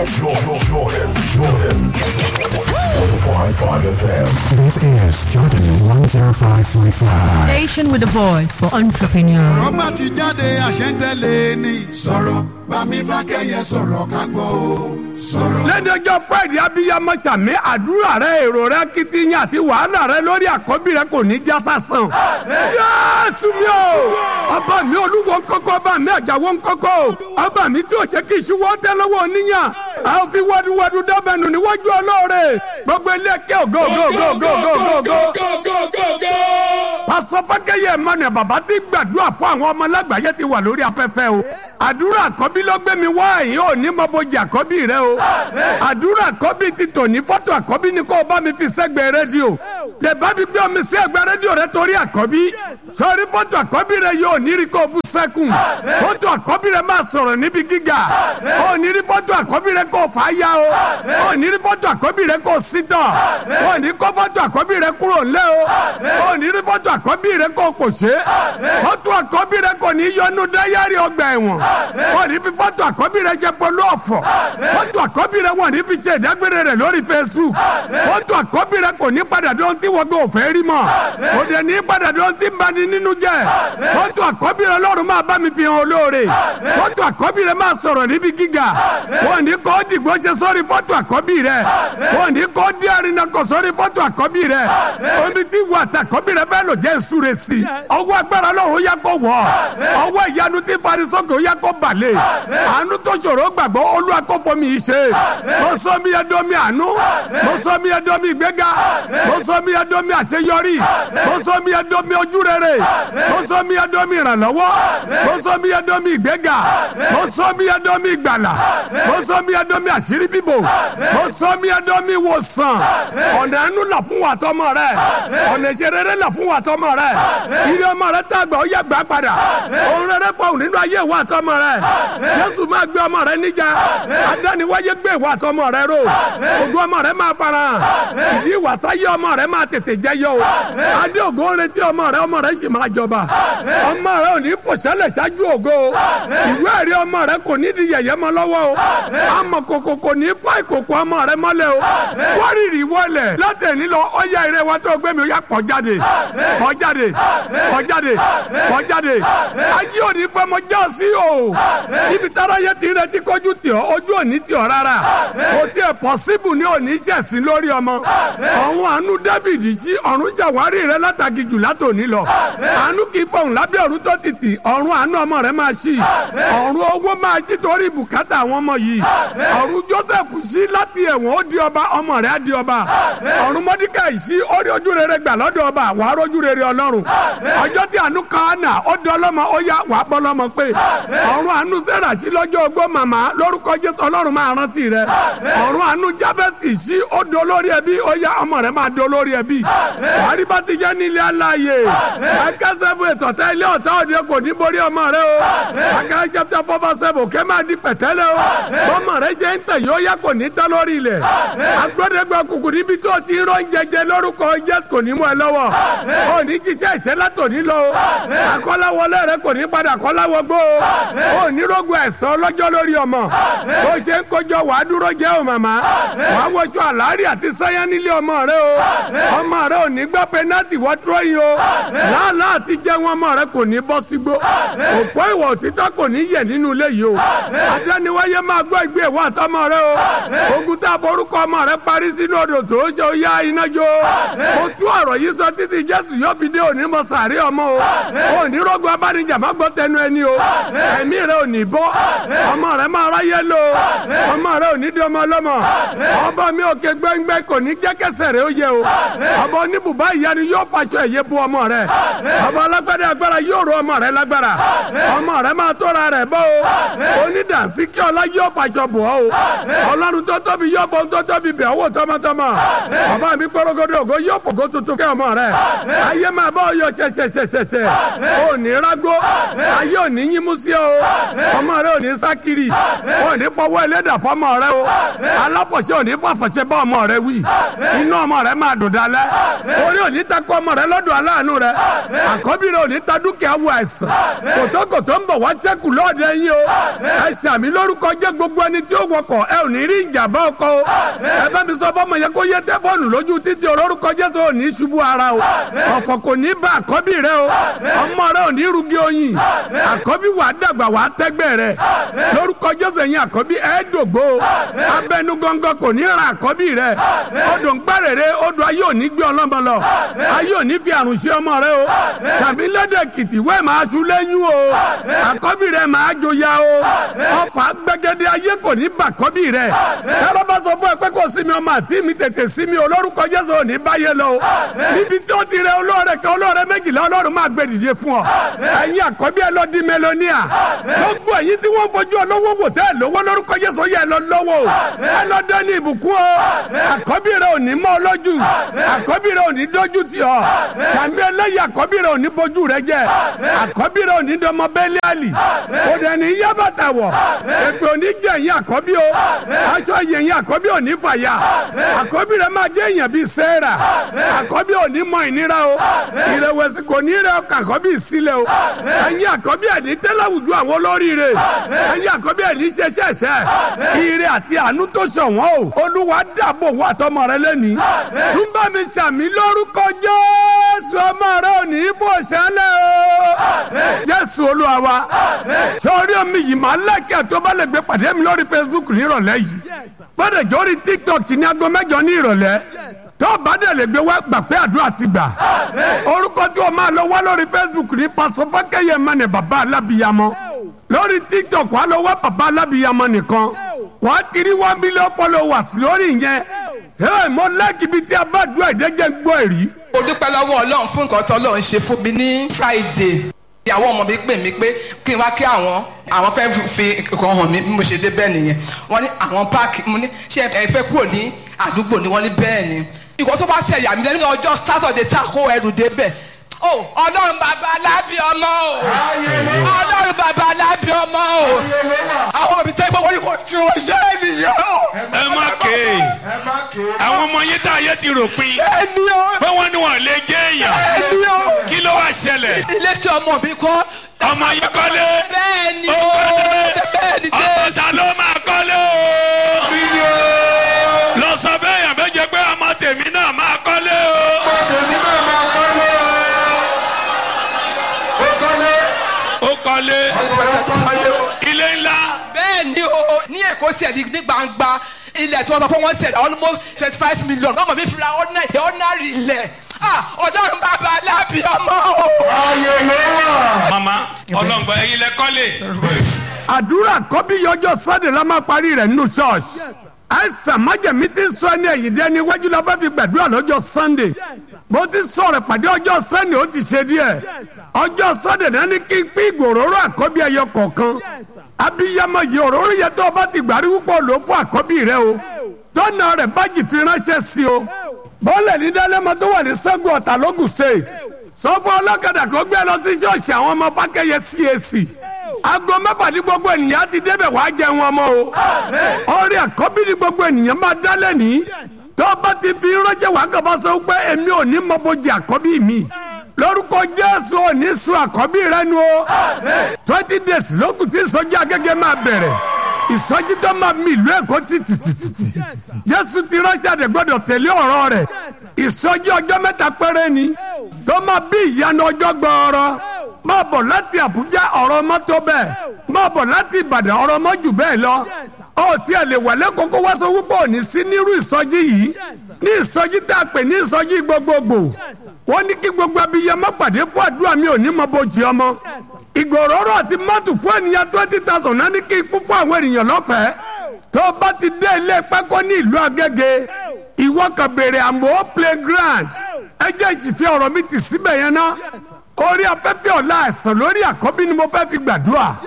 Jordan, Jordan, Jordan. 105.5 FM. This is Jordan 105.5. Station with a voice for entrepreneurs. rọ́bà ti jáde àṣẹ́ntẹ́lẹ̀ ni. sọ̀rọ̀ bámi fákẹ́yẹ sọ̀rọ̀ ká gbọ́ o. sọ̀rọ̀. lẹ́dọ̀jọ́ friday abiyamọ sàmì àdúrà rẹ èrò rẹ kìtìyàn àti wàhálà rẹ lórí àkọ́bí rẹ kò ní já sásán. yéésù mi o ọba mi olúwo ńkọ́kọ́ ọba mi àjàwọ́ ńkọ́kọ́ ọba mi tí ò jẹ́ kí ìṣúwọ́ tẹ́ lọ́wọ́ oníyàn a ò fi wádùwádù dábẹ́nu níwájú ọlọ́ọ̀rẹ́ gbogbo ilé kẹ́ ògo ògo ògo ògo ògo ògo. pásọ fákẹ́yẹ mọ́nà bàbá tí gbàdúrà fún àwọn ọmọ lágbàáyé ti wà lórí afẹ́fẹ́ o àdúrà àkọ́bí ló gbé mi wá ẹ̀yìn ò ní mọ bójì àkọ́bí rẹ o àdúrà àkọ́bí ti tò ní fọ́tò àkọ́bí ni kó o bá mi fi sẹ́gbẹ̀ẹ́ rédíò lè bá mi gbé omi sí ẹgbẹ́ rédíò rẹ torí àkọ́bí sọrí fọ́tò àkọ́bí rẹ yóò ní rí kó o bú sẹ́kùn fọ́tò àkọ́bí rẹ máa sọ̀rọ̀ níbi gíga ò ní rí fọ́tò àkọ́bí rẹ kó o fà á yá o ò ní rí fọ́tò àkọ́bí rẹ kó o sí tọ̀ ò ní kó fọ́tò àkọ́bí rẹ kúrò ńlẹ̀ o ò ní rí fọ́tò àkọ́bí rẹ kó o pòṣé fọ́tò àkọ́bí rẹ kò ní yọnu dáyàrí ọgbà ẹ̀wọ̀n ò ní fi fọ́tò àkọ́bí rẹ ṣe polo ọ̀fọ̀ fọ́tò àkọ́bí rẹ wọ́n ní fi ṣe ìdágbére rẹ lórí Facebook fọ́tò àkọ́bí rẹ kò ní padà dán tí wọ́n kò fẹ́ rí mọ́ kò dẹ̀ ní padà dán tí ń bani nínú jẹ́ fọ́tò àkọ́bí rẹ lọ́run máa bá mi fi hàn olóore fọ́tò àkọ́bí rẹ máa sọ̀rọ̀ níbi gíga wọ́n ní kọ́ dìgbò ṣe sórí fọ́tò àkọ́bí rẹ wọ́n ní kọ́ dí àrínà kọ́ sórí fọ́tò àkọ́bí rẹ omi tí wọ́n àtàkọ́bí rẹ fẹ́ lò jẹ́ ìsúre sí i ọwọ́ agbára lọ́run yẹ kó wọ̀ ọwọ́ ìyanu tí farisókè yẹ kó balẹ̀ àánú tó ṣòro gbàgbọ́ olúwa kó fọmi yìí ṣe mo sọ mi ẹdọ mi àánú mo sọ mi ẹdọ mi ìgbéga mo sọ mi ẹdọ mi àṣeyọrí mo sọ mi ẹdọ mi ojúrere mo sọ mi ẹdọ mi ìrànlọ́wọ́ mo sọ mi ẹdọ mi ìgbéga mo sọ mi ẹdọ mi ìgbàlà mo sọ mi ẹdọ mi àṣírí bíbò mo sọ mi ẹdọ mi ìwòsàn ọ̀nà ẹnu là fún wa tọmọ rẹ ọ̀nà ìṣerere là fún wa tọmọ rẹ ilé ọmọ rẹ tàgbà ó yẹ gbà padà òun rere fọhùn nínú ayé wa tọmọ rẹ Jésù máa gbé ọmọ rẹ níjà adániwáyé gbé ìwà tọmọ rẹ ró ògùn ọmọ rẹ máa fara hàn ìdí ìwàsáyé ọmọ rẹ máa tètè jẹyọ o adé ògo ń retí ọmọ rẹ ọmọ rẹ sì máa jọba ọmọ rẹ ò ní fòṣẹlẹ ṣáájú ògo o ìwé ẹ̀rí ọmọ rẹ kò ní di yẹ̀yẹ́ mọ́ lọ́wọ́ o àmọ́ kòkò kò ní fà ìkòkò ọmọ rẹ mọ́lẹ̀ o wárìrì wọlẹ̀ látẹ̀ní lọ ọyá eré wa tó gbé mi ó yá pọ̀ jáde pọ̀ jáde pọ̀ jáde pọ̀ jáde ayé òní fẹ́ mọ já sí o ibi tára yẹ ti rẹ ti kọjú tì ọ́ ojú òní tì ọ́ rárá kò tiẹ̀ pọ̀síbù ní òní jẹ̀sìn lórí ọmọ ọ̀hún àánú David sí ọ̀run jàwárí rẹ látàgì jù látòní lọ àánú kì í fọ̀hún lábẹ́ ọ̀run tó tìtì ọ̀run àánú ọmọ rẹ máa ṣí ọ̀run owó máa jí torí bùkátà àwọn ọmọ yìí ọ̀run Joseph sí láti ẹ̀wọ̀n ó di ọba ọmọ rẹ á di ọba ọ̀run Mọ́díkàì sí ó rí ojú rere gbà lọ́dọ̀ ọba wàá rójú rere Ọlọ́run ọjọ́ tí àánú kan àná ó di ọlọ́mọ ó yá wàá bọ́ lọ́mọ pé ọ̀run àánú sẹ́rà sí lọ́jọ́ ogbó màmá lórúkọ Jésù Ọlọ́run máa rántí rẹ ọ̀run àánú Jábẹ́sì sí ó di olórí ẹbí ó yá ọmọ rẹ máa di olórí ẹbí wàhálì bá ti jẹ́ nílé aláàyè akẹ́sẹ̀ fún ètò ọ̀tá ilé ọ̀tá òde kò ní borí ọmọ rẹ o akẹ́rẹ́ chapter four verse seven kẹ́ máa di pẹ̀tẹ́lẹ̀ o ọmọ rẹ jẹ́ ń tẹ̀ yóò yá kò ní tán lórí ilẹ̀ agbọ́dẹ́gbẹ́ kùkù níbi tó ti rán jẹjẹ lórúkọ Jésù kò ní mú ẹ lọ́wọ́ ò ní ṣiṣẹ́ ìṣẹ́ látòní lọ o akọ́láwọlé rẹ kò ní padà kọ́láwọgbó o ò ní rògbò ẹ̀sán lọ́jọ́ lórí ọmọ bó ṣe ń kọjọ wàá dúró jẹ́ o màmá wàá wọṣọ àlárí àti sáyà nílé ọmọ rẹ o ọmọ rẹ ò ní gbọ́ pẹ́nátì wọ́n trọ́ yìí o láàlá àti jẹun ọmọ rẹ kò ní bọ́ sígbó òpó ìwà òtítọ́ kò ní yẹ̀ nínú ilé yìí o adániwáyé máa gbọ́ ìgbé ìwà àtọmọ rẹ o ogun tá a forúkọ ọmọ rẹ parí sínú odò tó ṣe ó yá iná jó o tú ọ̀rọ̀ yìí sọ títí Jésù yóò fi dé òní mọ sàárè ọmọ o òní rògbò abánijà má gbọ́ tẹnu ẹni o ẹ̀mí rẹ ò ní bọ́ ọmọ rẹ máa ráyé lò ọmọ rẹ ò ní di ọmọ ọlọ́mọ ọba mi òkè gbẹ́ngbẹ́ kò ní jẹ́ kẹsẹ̀ rẹ ó yẹ o ọba oníbùbá ìyanu yóò faṣọ ẹ̀yẹ bu ọmọ rẹ ọba alágbádá agbára yóò ro ọmọ rẹ lágbára ọmọ rẹ máa tóra rẹ bọ́ o onídàásí kí ọlá yóò faṣọ bọ̀ ọ́ o ọlọ́run tó tóbi yóò fọ́n tó tóbi bẹ̀ owó tọmọtọmọ bàbá mi gbọ́dọ̀gọ́dọ̀ ògo yóò fògo tuntun kẹ́ ọmọ rẹ ayé máa bá ọ yọ ṣẹṣẹṣẹṣẹ ò ní rágó ayé ò ní yín mú sí o ọmọ rẹ ò ní sákìrì ò ní pọwọ́ ẹlẹ́dà fọmọ rẹ o aláfọ̀ṣẹ́ ò ní fàfọ̀ṣẹ́ bá ọmọ rẹ wí inú ọmọ rẹ máa dùn dalẹ̀ orí ò ní takọ ọmọ rẹ lọ́dọ̀ aláàánú rẹ àkọ́bí rẹ ò ní ta dúkìá wọ àìsàn kòtòkòtò ń bọ̀ wá sẹ́kù lọ́ọ̀dẹ yín o ẹ ṣàmì lórúkọ jẹ́ gbogbo ẹni tí ó wọkọ̀ ẹ ò ní rí ìjàmbá ọkọ o ẹ bá mi sọ fọmọ yẹn kó yẹ tẹfọ́ọ̀nù lójú títí olórúkọ Jésù ò ní ṣubú ara o ọ̀fọ̀ kò ní bá àkọ́bí rẹ o ọmọ rẹ ò ní rúgí oyin àkọ́bí wà á dàgbà wà á tẹ́gbẹ́ rẹ lórúkọ Jésù ẹ̀yin àkọ́bí ẹ̀ dògbò o abẹnú gọ́ngọ́ kò ní ra àkọ́bí rẹ odò ń gbàrèrè odò ayé ò ní gbé ọlọ́mọ lọ ayé ò ní fi àrùn ṣe ọmọ rẹ o tàbí lẹ́dẹ̀ kìtì wẹ́ẹ̀ máa ṣu lẹ́yìn o àkọ́bí rẹ máa joya o ọfà gbẹgẹdẹ ayé kò ní bà àkọ́bí rẹ tẹ́lọ́ bá sọ fún ẹ pé kò sí mi ọmọ àti mi tètè sí mi olórúkọ Jésù ò ní báyé lọ o níbi tí ó ti rẹ olóore kan olóore méjìlá ọlọ́run máa gbé dìde fún ọ ẹ̀yin àkọ́bí ẹ lọ di mélòníà gbogbo èyí tí wọ́n fojú ọlọ́wọ́ wò tẹ́ ẹ lówó lórúkọ Jésù yẹ ẹ lọ lọ́wọ́ o ẹ lọ dání ìbùkún o àkọ́bí rẹ ò ní mọ́ ọ lójú àkọ́bí rẹ ò ní dójú tì ọ kàmí ẹlẹ́yìí àkọ́bí rẹ ò ní bójú rẹ jẹ àkọ́bí rẹ ò ní dọmọ bẹ́ẹ̀lì àlì kò dẹ̀ ní yá bàtà wọ̀ èpè ò ní jẹ ẹ̀yìn àkọ́bí o aṣọ yẹ̀yìn àkọ́bí ò ní fàyà àkọ́bí rẹ máa jẹ́ èèyàn bíi sẹ́ẹ̀rà àkọ́bí ò ní mọ ìnira o ìrẹ̀wẹ̀sì kò ní rẹ ọkọ̀ àkọ́bí ìsílẹ̀ o ẹ̀yin àkọ́bí ẹ̀ ní tẹ́láwùjú àwọn olóríire ẹ̀yin àkọ́bí ẹ̀ ní ṣẹṣẹṣẹ ire àti àánú tó ṣọ̀wọ́n o olúwa dàbò wà tọmọ rẹ lẹ́nìí túnbà mi ṣàmì lórúkọ jésù ọmọ rẹ ò ní í fò ṣẹlẹ̀ o jésù olúwa wa sọrí omi yìí máa lẹ́kẹ̀ẹ́ tó bá lè gbé pàdé mi lórí facebook nírọ̀lẹ́ yìí gbọ́dọ̀ jórí tiktok ní aago mẹ́jọ ní ìrọ̀lẹ́ tó bá dẹ̀ lè gbé wá gbà pé àdúrà ti gbà orúkọ tí o máa lọ wá lórí facebook ní pásọ fákẹ́yẹ mẹ́nẹ̀ bàbá alábìyamọ lórí tiktok wà lọ wá bàbá alábìyamọ nìkan wà á kiri one million followers lórí yẹn ẹ mọ lẹ́kì bíi tí a bá dùn àìdẹ́gẹ́ gbọ́ èrí. mo dúpẹ́ lọ́wọ́ ọlọ́run fún nǹkan tó ọlọ́run ṣe fún mi ní friday ìyàwó ọmọ mi pè mí pé kí n wá kí àwọn àwọn fẹ́ fi nǹkan hàn mí bí mo ṣe dé bẹ́ẹ̀ nìyẹn wọ́n ní àwọn páàkì mo ní ṣé ẹ fẹ́ kúrò ní àdúgbò ni wọ́n ní bẹ́ẹ̀ ni ìkọ́ tó bá tẹ̀ yà mí lẹ́nu ọjọ́ sátọ̀dẹ̀ tá a kó ẹrù débẹ̀ o ọlọ́run bàbá alábí ọmọ o ọlọ́run bàbá alábí ọmọ o àwọn òbí tẹ́ gbọ́ wọ́n ní kò tí wọ́n ṣe é nìyẹn o. ẹ má ké àwọn ọmọ yín tá a yẹ ti rò pin ẹni o pé wọ́n ní wọn lè jẹ́ èèyàn ẹni o kí ló wá ṣẹlẹ̀ ilé tí ọmọ mi kọ́. ọmọ yín kọ́lé bẹ́ẹ̀ ni ó o kọ́lé bẹ́ẹ̀ ni ọmọ ta jésù. ló máa kọ́lé o lọ sọ bẹ́ẹ̀ yàn méje pé ọmọ tèmi náà máa kọ́lé o ó kọ́lé ilé ńlá bẹ́ẹ̀ ni o ní èkó sí ẹ̀dí ní gbangba ilẹ̀ tí wọ́n sọ pé wọ́n ṣẹ̀dá almost twenty five million ọmọ mi fi ra ordinary ordinary ilẹ̀ ah ọlọ́run bàbá alábí ọmọ o. mama ọlọ́ngbọ̀n ẹ̀yin lẹ kọ́lé àdúrà kọ́bí yọjọ́ sunday la máa parí rẹ̀ nínú church àìsàn májèmí ti sọ ẹni ẹ̀yìn dẹ́ni iwájú la fẹ́ fi gbàdúrà lọ́jọ́ sunday bó ti sọ̀rọ̀ pàdé ọjọ́ sunday ó ti ṣe díẹ̀ ọjọ́ sunday náà ní kí n pín ìgòròrò àkọ́bí ẹyọ kọ̀ọ̀kan abiyamọ yìí òróró yẹn tó o bá ti gbàrí púpọ̀ ló fún àkọ́bí rẹ o tọ́nà rẹ̀ bájì fi ránṣẹ́ sí o bọ́ọ̀lù ní dálẹ́mọ tó wà ní sẹ́gun ọ̀tà lógùn state sọ fún ọlọ́kadà kó gbé lọ sí ṣọ́ọ̀ṣì àwọn ọmọ fákẹ́yẹ cac aago mẹ́fà ní gbogbo ènìyàn ti débẹ̀ wàá jẹun ọmọ o orí àkọ́bí ní gbogbo ènìyàn máa dálẹ̀ ní tó bá ti fi ránṣẹ́ wàá kàbá sọ pé èmi ò ní mọ bójì àkọ́bí mi lórúkọ jésù ò ní sun àkọ́bí rẹ nu o twenty days lókùn tí ìsọjí agége máa bẹ̀rẹ̀ ìsọjí tó máa mi ìlú èkó títìtìtìtì jésù ti ránṣẹ́ àdẹ̀gbọ́dọ̀ tẹ̀lé ọ̀rọ̀ rẹ̀ ìsọjí ọjọ́ mẹ́ta péré ni tó máa bí ìyanu ọjọ́ gbọ́ọ̀rọ̀ máa bọ̀ láti àbújá ọ̀rọ̀ mọ́tò bẹ́ẹ̀ máa bọ̀ láti ìbàdàn ọ̀rọ̀ mọ́ jù bẹ́ẹ̀ lọ ó tiẹ̀ lè wà lẹ́kọ̀ọ́ kó wá sọ wípé òní sí nírú ìsọjí yìí ní ìsọjí tá a pè ní ìsọjí gbogbogbò wọ́n ní kí gbogbo abiyamọ pàdé fún àdúrà mi ò ní mọ bójì ọmọ ìgòròrò àti mọ́tò fún ènìyàn twenty thousand náà ní kí ikú fún àwọn ènìyàn lọ́fẹ̀ẹ́ tó bá ti dé ilé pákó ní ìlú agége ìwọ kan béèrè àmọ́ playground ẹ jẹ́ ìsìfẹ́ ọ̀rọ̀ mi ti síbẹ̀ yẹn ná orí afẹ́fẹ́ ọ̀la ẹ̀sán lórí àkọ́bí ni mo fẹ́ fi gbàdúrà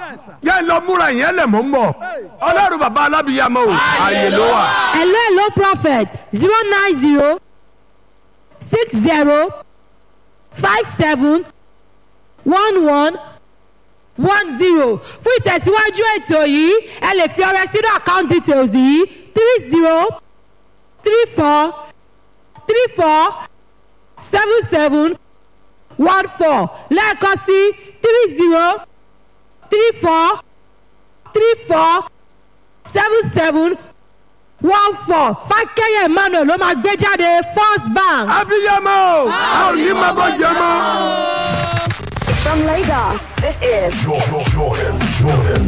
yẹn lọ múra yẹn lẹ̀ mọ́ ń bọ̀ ọlọ́run bàbá alábìyàmọ́ o ààyè ló wà. hello hello prophet zero nine zero six zero five seven one one one zero fún ìtẹ̀síwájú ètò yìí ẹ lè fi ọrẹ sínú account details yìí three zero three four three four seven seven one four lẹ́ẹ̀kan sí three zero three four three four seven seven one four fákẹ́yẹ emmanuel ló máa gbé jáde first bank. abiyamọ o a ò ní máa bọ́ jẹ mọ́. From Lagos, this is Jordan, Jordan, Jordan.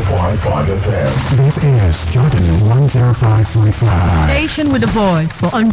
105.5 FM. This is Jordan 105.5. Station with a voice for